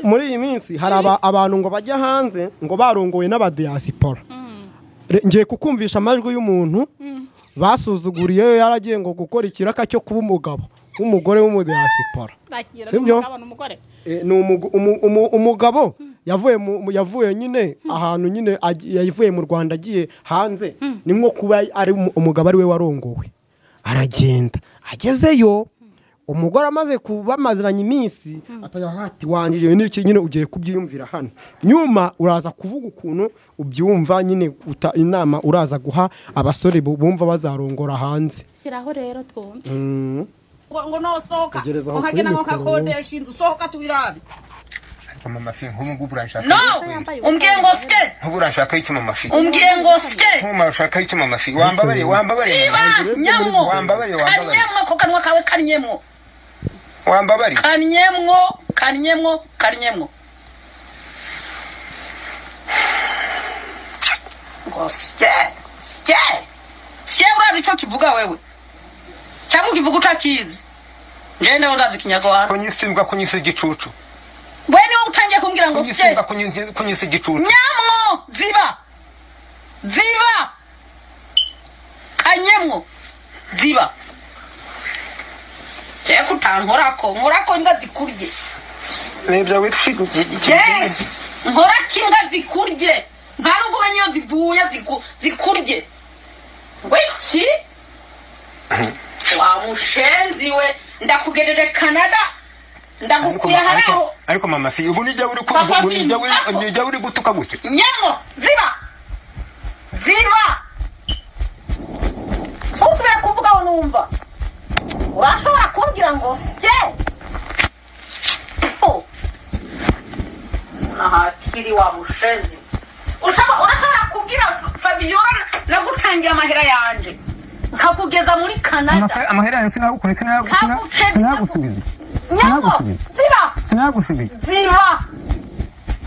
muri iyi minsi hari aba- abantu ngo bajya hanze ngo barongowe n'abadiyasipora Re- ngiye kukumvisha amajwi y'umuntu basuzuguriyeyo yaragiye ngo gukora ikiraka cyo kuba umugabo w'umugore w'umudiyasipora Bakira Si byo? n'umugabo n'umugore. Eh, ni umugu- umu- umu- umugabo yavuye mu- mu- yavuye nyine ahantu nyine agi- yavuye mu rwanda agiye hanze ni nko kuba ari umu- umugabo ari we warongowe aragenda agezeyo umugore amaze kuba amaziranye iminsi atajya hati wanjye n'iki nyine ugiye kubyiyumvira hano nyuma uraza kuvuga ukuntu ubyumva nyine uta- inama uraza guha abasore bu- bumva bazarongora hanze Shyiraho rero twumve. Mm. ngo nosohoka Tegereza aho ukagenda kuri ngo mikoro. ukakodesha inzu sohoka tubirabe ariko mama fi nk'ubu ngubu uranshaka no umbwiye ngo sye nk'ubu uranshaka iki mama fi umbwiye ngo sye nk'ubu uranshaka iki mama fi wambabariye wambabariye niba nyamwo Wambabariye, wambabariye. kanyemwo ako kanwa kawe kanyemwo wambabariye kanyemwo kanyemwo kanyemwo ngo sye sye sye urazi icyo kivuga wewe cyangwa ukivuga utakizi njyewe nawe ndazi ikinyarwanda kunyisimbwa kunyisa igicucu we niwe utangiye kumbwira ngo sye kunyisimbwa kunyi- kunyisa igicucu nyamwo ziba ziba kanyamwo ziba reka utankorako nkorako imbwa zikurye nibyo witwa iki- yes nkorako imbwa zikurye nta nubwo umenya iyo zivuye ziku- zikurye wiki wa mushenzi we ndakugerere kanada ariko ndagukuye ma- hariho ariko- ariko mama fi ubu nijya uri ku- Papa ubu fi, nijya uri- ako. nijya uri gutuka gutya nyemo ziba ziba usubira kuvuga ngo numva urashobora kumbwira ngo sye Oh. ahakiri wa mushenzi Ushobora- urashobora kubwira fabiyola nagutangira amahera yanjye nkakugeza muri kanada amahera yanjye sinagukora Ntaguce- sinagusubiza nyemo nagusubiza. ziba sinagusubiza ziba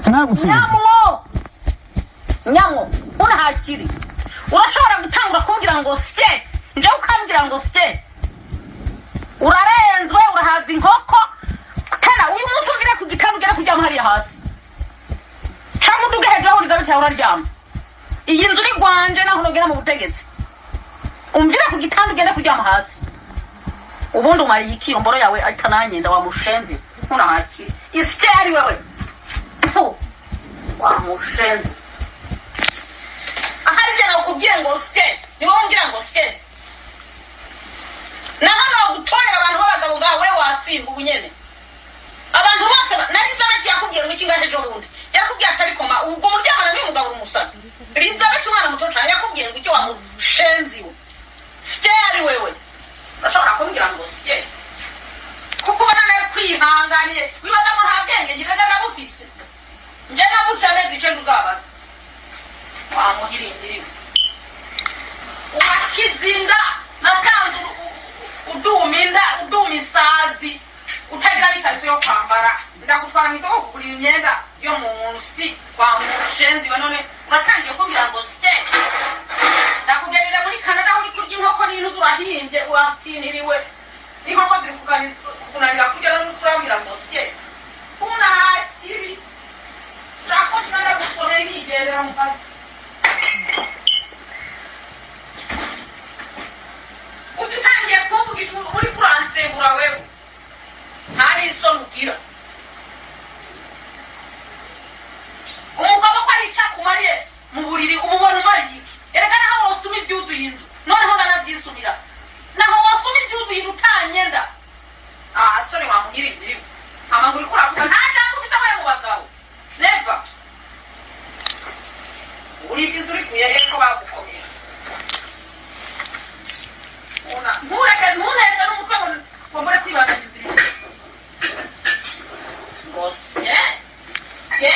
sinagusubiza nyamwo nyamwo urahakiri urashobora gutangura kumbwira ngo sye njyewe ukambwira ngo sye urarenzwe urahaza inkoko kana uyu munsi uvire ku gitanda ugere kuryama hariya hasi cyangwa uduge hejuru aho urigabe cyangwa uraryama iyi nzu ni rwanje naho nugera mu butegetsi umvire ku gitanda ugende kuryama hasi ubundi umariye iki iyo mboro yawe atananyenda wa mushenzi nturahakiri isye ari wewe Pfu. wamushenze ahari njye nakubwiye ngo sike niba wumvira ngo sike na hano bagutorera abantu b'abagabo bwawe watsinda ubu nyene abantu bose ba- nari nzabaki yakubwiye ngo ikinga ejo bundi yakubwiye atari koma ubwo muryamana n'umugabo umusazi rinzabaki umwana muto cyane yakubwiye ngo icyo wamushenzi we sike ari wewe urashobora kumbwira ngo sike kuko ubona nawe kwihanganiye wibaza ngo nta bwenge ngize ndabufise njye navuze amezi icenda uzabaza wamuhirindiriwe wakizinda natanze uduma inda uduma isazi utagira n'ikarito yo kwambara ndagutwara mu isoko kugura imyenda yo munsi wamushenzi we none uratangiye kumbwira ngo sye ndakugenera muri kanada aho uri kurya inkoko n'intuzu urahimbye uratiniriwe inkoko ziri kukunanira kurya n'intuzu urabwira ngo sye unahakiri Rakosi ndagusomeye nigendera mu kazi. Uzi utangiye kumvugisha ubu- uri kuransembura wewe. Nta n'isoni ugira. Umugabo ko ari icyakumariye mu buriri umubona umariye iki? Erega naho wasuma ibyuzuye inzu noneho banabyisumira. Naho wasuma ibyuzuye inzu utanyenda. Ah, soni wamugira imbibi. Amaguru kuravuga nta jambo ufite aho yamubazaho. Never. Ulipiza uri kuyereka ko bagukomera. Una, ntureke ntureke n'umutwe ngo ngo mbure kwibandagiriza ibintu. Ngo sye, sye.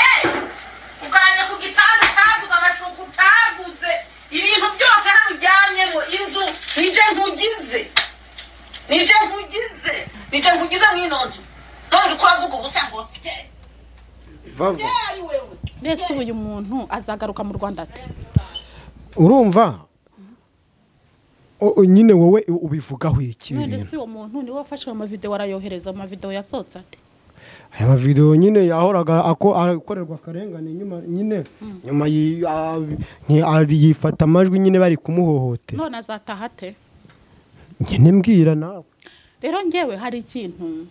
Uganje ku gitanda utaguze, amashuka utaguze, ibintu byose hano uryamyemo, inzu nije nkugize nije nkugize nije nkugize mw'ino nzu none uri kuravuga ubusa ngo sye vava sye ari wewe Mbese uyu muntu azagaruka mu Rwanda ate? urumva O- o- nyine wowe ubivugaho iki ibi None bintu se uwo muntu niwe wafashe amavideo arayohereza amavideo yasohotse ate? aya mavidewo nyine yahoraga ako- akorerwa akarengane nyuma nyine nyuma yi- ah, ni- ah, yifata amajwi nyine bari kumuhohotera none azataha ate nyine mbwira nawe rero ngewe hari ikintu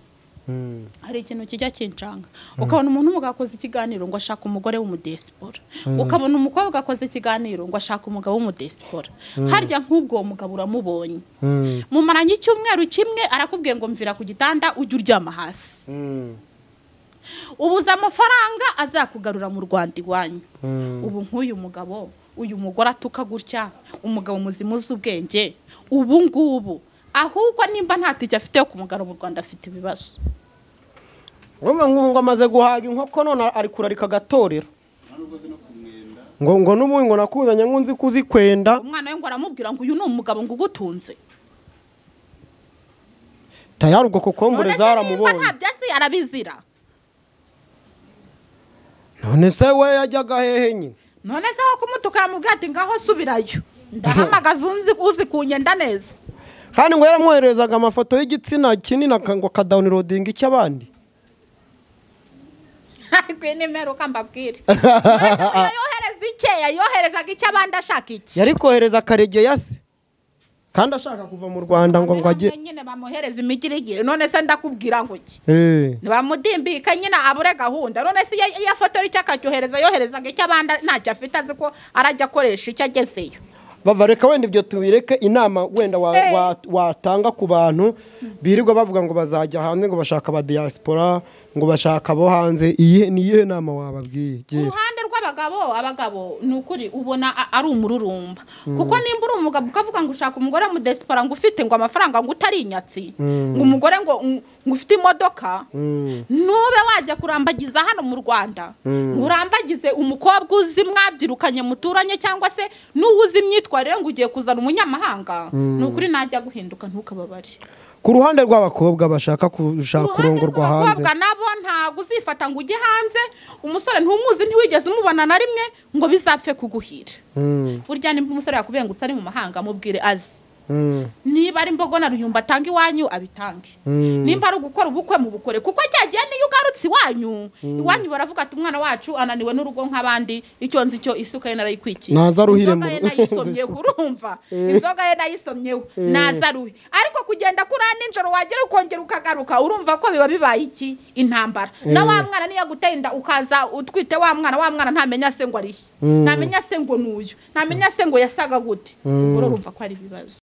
Mm. hari ikintu kijya kincanga ukabona umuntu mugakoze ikiganiro ngo ashaka umugore w'umudesipora ukabona umukobwa akoze ikiganiro ngo ashaka umugabo w'umudesipora harya nk'ubwo uwo mugabo uramubonye Mm. mumaranye icyumweru kimwe arakubwiye ngo mvira ku gitanda ujye uryama hasi Mm. ubuze amafaranga azakugarura mu rwanda iwanyu Mm. ubu nk'uyu mugabo uyu mugore atuka gutya umugabo muzima uzi ubwenge ubu ngubu ahubwo nimba nta tike afite yo kumugara mu rwanda afite ibibazo urumva ngo ngo amaze guhaga inkoko none ari kurarika agatorero ngo ngo n'ubundi ngo nakuzanye ngo nzi kuzikwenda umwana we ngo aramubwira ngo uyu ni umugabo ngo ugutunze tayari ubwo None kokombure se nimba zaramubonye nta byatsi arabizira none se we yajyaga hehe nyine none se wo kumutuka yamubwira ati ngaho subirayo ndahamagaza unzi uzi kunyenda neza kandi ngo yaramwoherezaga amafoto y'igitsina kinini aka- ngo akadawunirodinga icy'abandi ariko iyi ni meruka mbabwire None se yohereza icye yoherezaga icyo abandi ashaka iki yari kohereza karegeya se kandi ashaka kuva mu rwanda ngo ngo ajye nyine bamuhereza imigirigiri none se ndakubwira ngo iki Eh, ntibamudimbika nyine abure gahunda none se iyo- iyo fotora icyo akacyohereza yoherezaga icyo abandi ntacyo afite azi ko arajya akoresha icyo agezeyo bava reka wenda ibyo tubireke inama wenda wa- Eh. wa- watanga ku bantu birirwa bavuga ngo bazajya hanze ngo bashaka aba diaspora ngo bashaka abo hanze iyi ni iyihe nama wababwiye ku Gira. ruhande rw'abagabo abagabo ni ukuri ubona a- ari umururumba kuko nimba uri umugabo ukavuga ngo ushaka umugore mu desipora ngo ufite ngo amafaranga ngo utari inyatsi ngo umugore ngo ngo ufite imodoka Mm, ntube wajya kurambagiza hano mu rwanda ngo urambagize umukobwa uzi mwabyirukanye muturanye cyangwa se n'uwo uzi imyitwarire ngo ugiye kuzana umunyamahanga ni ukuri najya guhinduka ntukababare ku ruhande rw'abakobwa bashaka gushaka kurongorwa hanze abakobwa nabo ntabwo uzifata ngo ujye hanze umusore ntumuzi ntiwigeze umubona na rimwe ngo bizapfe kuguhira Mm, burya nimba umusore yakubengutse ari mu mahanga mubwire azi mm, niba ari mbogo na ruyumba atanga iwanyu abitange mm. nimba ari ugukora ubukwe mu bukore kuko cyagiye niyo ugarutse iwanyu iwanyu baravuga ati umwana wacu ananiwe n'urugo nk'abandi icyo nzi cyo isuka ye narayikwikiye Naza aruhire inzoga mu ye rugo. nayisomyeho urumva inzoga ye nayisomyeho naza aruhe ariko kugenda kuri aha nijoro wagera ukongera ukagaruka urumva ko biba bibaye iki intambara na wa mwana niyo aguteye inda ukaza utwite wa mwana wa mwana ntamenya se ngo arihe ntamenya se ngo n'uyu ntamenya se ngo yasaga gute ubwo urumva ko ari ibibazo